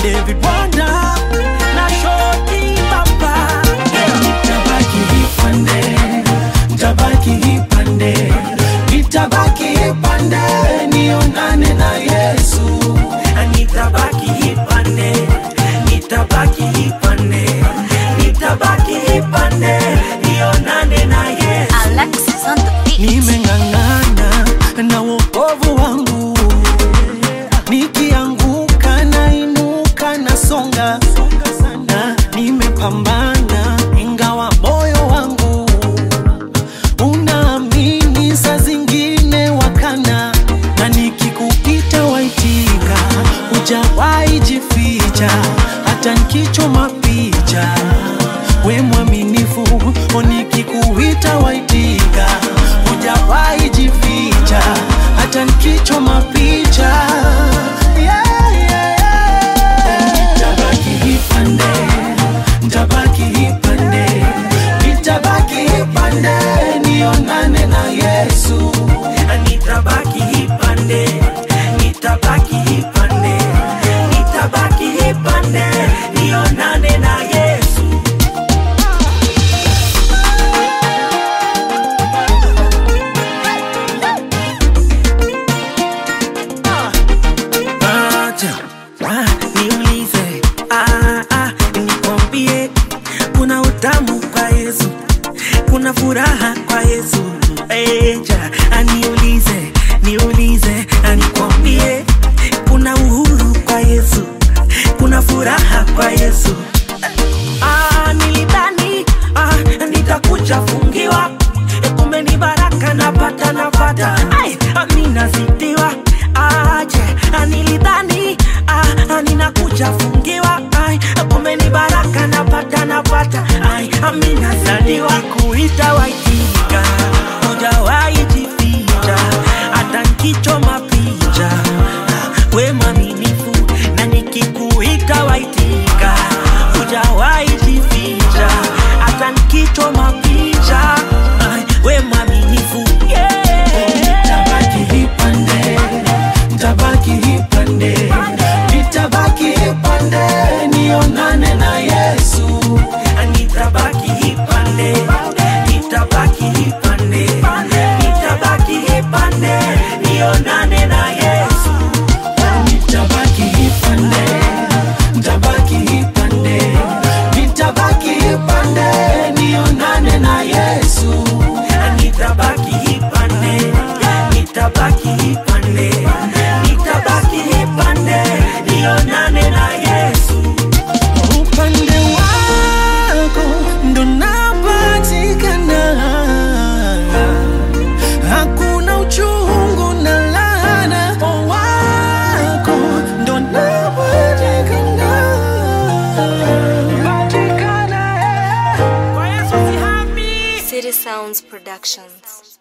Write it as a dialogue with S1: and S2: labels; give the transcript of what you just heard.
S1: David Wanda na Shoti Baba. Nitabaki ipande, nitabaki ipande, nitabaki ipande, nionane na Yesu. Nitabaki ipande, nitabaki ipande, nitabaki ipande, nionane na Yesu.
S2: Alexis on the beat.
S1: Nimeng'ang'ana na wokovu wangu, nikianguka nainuka nasonga sana, nimepambana ingawa moyo wangu unaamini, saa zingine wakana, na nikikupita waitika, hujawahi jificha, hata nikichoma picha, we mwaminifu, nikikuita waitika, hujawahi jificha, hata nikichoma picha yeah, yeah, yeah. Nitabaki ipande, nitabaki ipande, nitabaki ipande, nionane na Yesu. Nitabaki ipande, nitabaki ipande, nitabaki ipande, nionane na Yesu. Acha, ah, niulize, ah, ah, nikwambie, kuna utamu kwa Yesu, kuna furaha kwa Yesu. Eja, aniulize, niulize, anikwambie, kuna uhuru kwa Yesu, kuna furaha kwa Yesu. Ah, nilidhani ah, nitakuja fungiwa, Eh, kumbe ni baraka napata napata, ai amina zidiwa aje, ah, nilidhani ah, ah, ninakuja fungiwa, ai kumbe ni baraka napata napata, ai amina zadiwa kuita waitika, hujawahi jificha, hata nkichoma picha, we mwaminifu na nikikuita waitika, hujawahi jificha, hata nikichoma picha, ai, we mwaminifu yeah. Nitabaki ipande, nitabaki ipande, nitabaki ipande, nionane na Yesu. Nitabaki ipande, nitabaki ipande, nitabaki ipande, nionane na Yesu. Nitabaki ipande, nitabaki ipande, nitabaki ipande, nionane na Yesu. Nitabaki ipande, nitabaki ipande, nitabaki ipande, nionane na Yesu. Upande wako ndo napatikana, hakuna uchungu na laana. Wako ndo napatikana, patikana, eh. Kwa Yesu sihami
S2: City Sounds Productions.